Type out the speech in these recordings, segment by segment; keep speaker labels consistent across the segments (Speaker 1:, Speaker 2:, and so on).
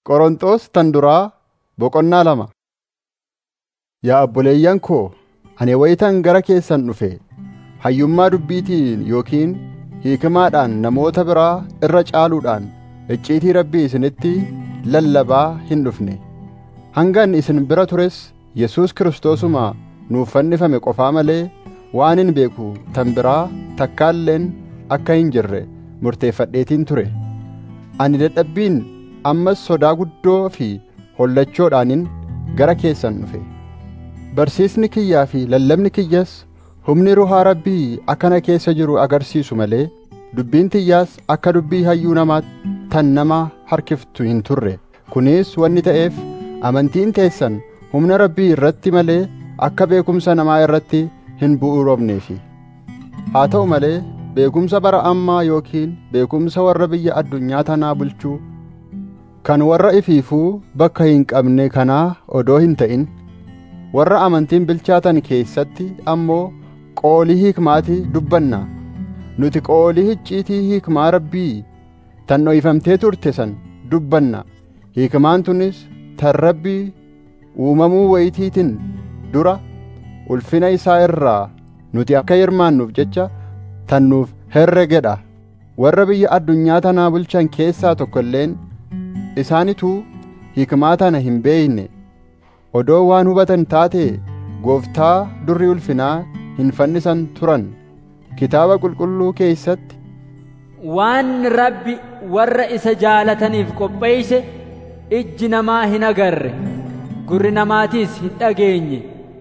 Speaker 1: Qorontos tan duraa boqonnaa lama. Yaa obboleeyyan koo, ani wayitan gara keessan dhufe hayyummaa dubbiitiin yookiin hiikmaadhaan namoota biraa irra caaluudhaan icciitii Rabbii isinitti lallabaa hin dhufne. Hangan isin bira tures Yesuus Kiristoosuma nuuf fannifame qofaa malee waan hin beeku tan biraa takkaalleen akka hin jirre murteeffadheetiin ture. Ani dadhabbiin ammas sodaa guddoo fi hollachoodhaanin gara keessan dhufe. Barsiisni kiyyaa fi lallabni kiyyas humni ruhaa Rabbii akka na keessa jiru agarsiisu malee dubbiin tiyyaas akka dubbii hayyuu namaatti tan nama harkiftu hin turre. Kunis wanni ta'eef amantiin teessan humna Rabbii irratti malee akka beekumsa namaa irratti hin bu'uurofneefi. Haa ta'u malee beekumsa bara ammaa yookiin beekumsa warra biyya addunyaa tanaa bulchuu kan warra ifiifuu bakka hin qabne kanaa odoo hin ta'in warra amantiin bilchaatan keessatti ammoo qoolii hiikmaatii dubbanna nuti qoolii icciitii hiikmaa rabbii tan dhoyfamtee turte san dubbanna hiikmaan tunis tan rabbii uumamuu wayitiitiin dura ulfina isaa irraa nuti akka hirmaannuuf jecha tan nuuf herregedha warra biyya addunyaa tanaa bulchan keessaa tokko illeen isaanituu hiikmaa tana hin beeyne odoo waan hubatan taate gooftaa durri ulfinaa hin fannisan turan kitaaba qulqulluu keessatti
Speaker 2: waan rabbi warra isa jaalataniif qopheeyse ijji namaa hin agarre gurri namaatiis hin dhageenye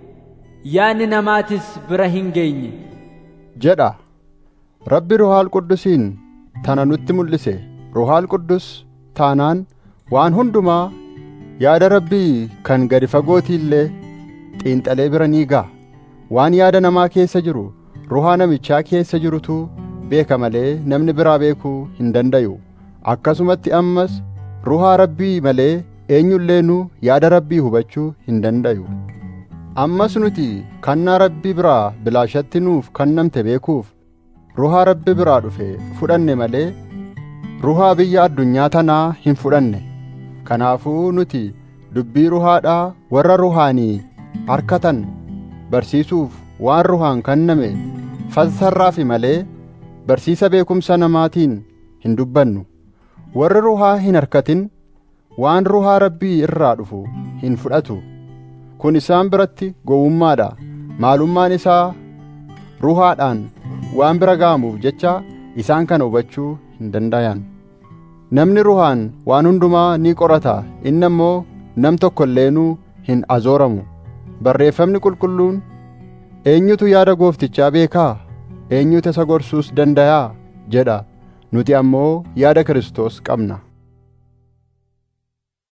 Speaker 2: yaadni namaatis bira hin geenye
Speaker 1: jedha rabbi ruhaal quddusiin tana nutti mul'ise ruhaal quddus taanaan waan hundumaa yaada rabbii kan gadi fagootii illee xiinxalee bira ni ga'a waan yaada namaa keessa jiru ruhaa namichaa keessa jirutu beeka malee namni biraa beekuu hin dandayu akkasumatti ammas ruhaa rabbii malee eenyulleenuu yaada rabbii hubachuu hin dandayu ammas nuti kannaa rabbii biraa bilaashatti nuuf kennamte beekuuf ruhaa rabbi biraa dhufe fudhanne malee ruhaa biyya addunyaa tanaa hin fudhanne kanaafuu nuti dubbii ruhaadhaa warra ruhaanii harkatan barsiisuuf waan ruhaan kenname fassarraafi malee barsiisa beekumsa namaatiin hin dubbannu warri ruhaa hin harkatin waan ruhaa rabbii irraa dhufu hin fudhatu kun isaan biratti gowwummaadha maalummaan isaa ruhaadhaan waan bira ga'amuuf jecha isaan kana hubachuu hin dandayan namni ruhaan waan hundumaa ni qorata inni ammoo nam tokko illeenuu hin azooramu barreeffamni qulqulluun eenyutu yaada gooftichaa beekaa eenyutu isa gorsuus dandayaa jedha nuti ammoo yaada Kiristoos qabna